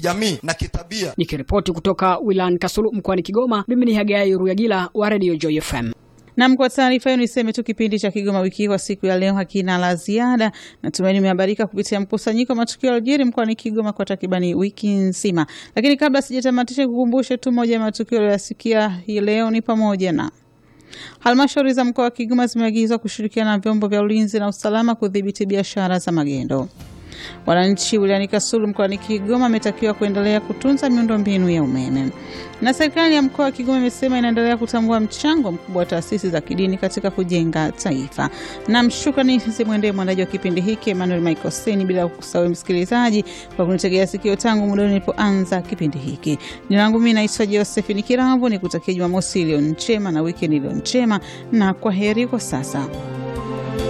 kijamii na kitabia. Nikiripoti kutoka wilayani Kasulu mkoani Kigoma, mimi ni Hagai Ruyagila wa Radio Joy FM. Nam, kwa taarifa hiyo niseme tu kipindi cha Kigoma wiki hii kwa siku ya leo hakina la ziada. Natumaini imehabarika kupitia mkusanyiko wa matukio yaliyojiri mkoani Kigoma kwa takribani wiki nzima, lakini kabla sijatamatisha, kukumbushe tu moja ya matukio yaliyoyasikia hii leo ni pamoja na halmashauri za mkoa wa Kigoma zimeagizwa kushirikiana na vyombo vya ulinzi na usalama kudhibiti biashara za magendo. Wananchi wilayani Kasulu mkoani Kigoma wametakiwa kuendelea kutunza miundombinu ya umeme, na serikali ya mkoa wa Kigoma imesema inaendelea kutambua mchango mkubwa wa taasisi za kidini katika kujenga taifa. Na mshukrani zimwendee mwandaji wa kipindi hiki Emmanuel Michael Seni, bila kusahau msikilizaji kwa kunitegea sikio tangu muda nilipoanza kipindi hiki. Jina langu mimi naitwa Josephine Kirambo, nikutakia Jumamosi iliyo njema na wikendi iliyo njema, na kwa heri kwa sasa.